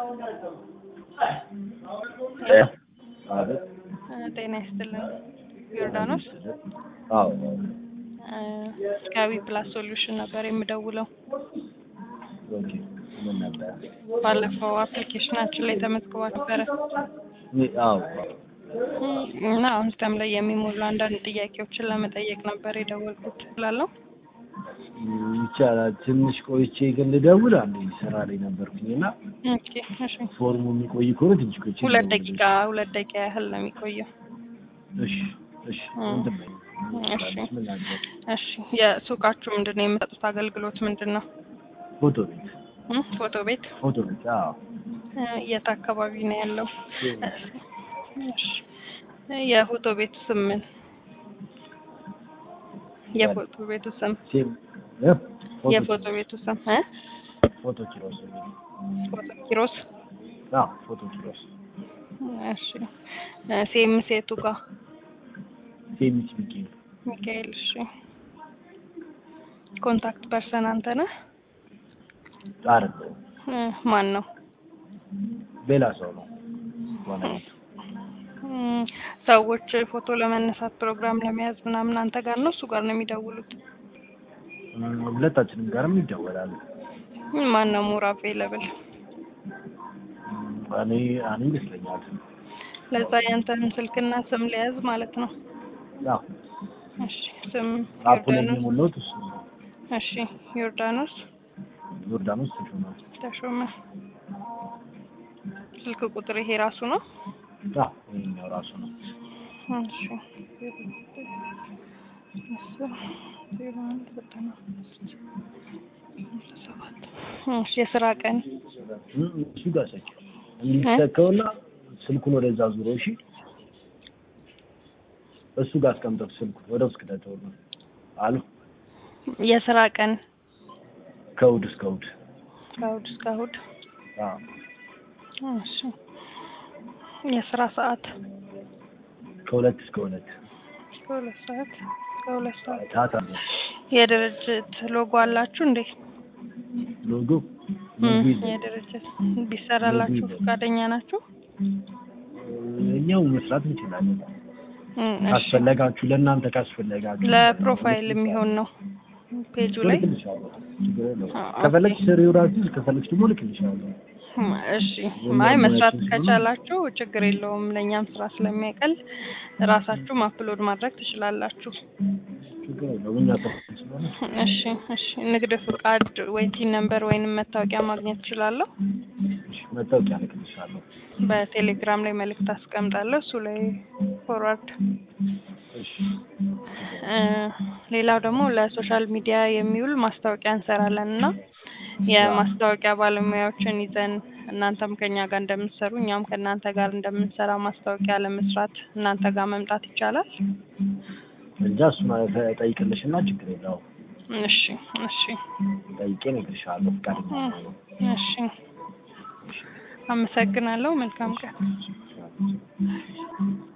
አቤት። ጤና ይስጥልን ዮርዳኖስ አዎ ስካቢ ፕላስ ሶሉሽን ነበር የምደውለው። ኦኬ። ምን ነበር? ባለፈው አፕሊኬሽናችን ላይ ተመዝግባ ነበረ ይ- አዎ እና አሁን ሲስተም ላይ የሚሞሉ አንዳንድ ጥያቄዎችን ለመጠየቅ ነበር የደወልኩት ላለው ም፣ ይቻላል። ትንሽ ቆይቼ ግን ልደውል አንዴ ስራ ላይ ነበርኩኝ እና ኦኬ እሺ ፎርሙ የሚቆይ ከሆነ ትንሽ ቆይቼ ሁለት ልደውል። ደቂቃ ሁለት ደቂቃ ያህል ነው የሚቆየው እሺ እሺ። እ። ምንድን ነው? እሺ ምን ላድርግ? እሺ የሱቃችሁ ምንድን ነው የምትሰጡት አገልግሎት ምንድን ነው ፎቶ ቤት እ? ፎቶ ቤት ፎቶ ቤት። አዎ እ፣ የት አካባቢ ነው ያለው እሺ የፎቶ ቤቱ ስም ምን የፎቶ ቤቱ ስም ሴም እ? ፎቶ የፎቶ ቤቱ ስም እ? ፎቶ ኪሮስ እንግዲህ። ፎቶ ኪሮስ አዎ ፎቶ ኪሮስ እሺ እ፣ ሴም ሴቱ ጋር ሴሚስ ሚካኤል ሚካኤል እሺ ኮንታክት ፐርሰን አንተ ነህ አይደለም እ፣ ማን ነው ሌላ ሰው ነው ባለቤቱ። እም፣ ሰዎች ፎቶ ለመነሳት ፕሮግራም ለመያዝ ምናምን አንተ ጋር ነው እሱ ጋር ነው የሚደውሉት ም፣ ሁለታችንም ጋርም ይደወላል። እም፣ ማን ነው ሞር አቬለብል ም፣ እኔ እኔ ይመስለኛል። ለዛ ያንተን ስልክና ስም ሊያዝ ማለት ነው አዎ እሺ ስም አፑ ላይ ዮርዳኖስ የሞላሁት እሱ ነው። እሺ ዮርዳኖስ ዮርዳኖስ ተሾመ። ተሾመ ስልክ ቁጥር ይሄ ራሱ ነው አዎ ይሄኛው ራሱ ነው። እሺ ዜሮ አንድ ዘጠና አምስት ሰባት እሺ የስራ ቀን ም፣ እሱ ጋር ሰኪ እንዲሰከውና ስልኩን ወደዛ ዙሮ እሺ፣ እሱ ጋር አስቀምጠው ስልኩን ወደ ውስጥ ከተተው ነው አሉ የስራ ቀን ከእሑድ እስከ እሑድ። ከእሑድ እስከ እሑድ አዎ እሺ የስራ ሰዓት ከሁለት እስከ ሁለት ከሁለት ሰዓት ከሁለት ሰዓት ታታ የድርጅት ሎጎ አላችሁ እንዴ? ሎጎ እም፣ ሎጎ የለም። የድርጅት ቢሰራላችሁ ሎጎ የለም። ፈቃደኛ ናችሁ? እኛው መስራት እንችላለን። እም፣ እሺ ካስፈለጋችሁ ለእናንተ ካስፈለጋችሁ ለፕሮፋይል የሚሆን ነው ፔጁ ላይ ልክልሻለሁ። ችግር የለውም። አ- ከፈለግሽ ስሪው ራስሽ ከፈለግሽ ደግሞ ልክልሻለሁ። እም፣ እሺ የኛ አይ መስራት ሙያችን ስለሆነ- ከቻላችሁ ችግር የለውም። ለእኛም ስራ ስለሚያቀል ራሳችሁም አፕሎድ ማድረግ ትችላላችሁ። ችግር የለውም። እኛ ተፈል ስለሆነ እሺ እሺ ንግድ ፍቃድ ወይ ቲን ነምበር ወይንም መታወቂያ ማግኘት እችላለሁ? እሺ፣ መታወቂያ ልክልሻለሁ። በቴሌግራም ላይ መልእክት አስቀምጣለሁ። እሱ ላይ ፎርዋርድ እሺ እ፣ ሌላው ደግሞ ለሶሻል ሚዲያ የሚውል ማስታወቂያ እንሰራለን እና የማስታወቂያ ባለሙያዎችን ይዘን እናንተም ከኛ ጋር እንደምትሰሩ እኛም ከእናንተ ጋር እንደምንሰራ ማስታወቂያ ለመስራት እናንተ ጋር መምጣት ይቻላል? እንጃ እሱን ጠይቅልሽና ችግር የለውም። እሺ እሺ ጠይቄ እነግርሻለሁ። ፈቃደኛ ነው። እሺ አመሰግናለሁ። መልካም ቀን።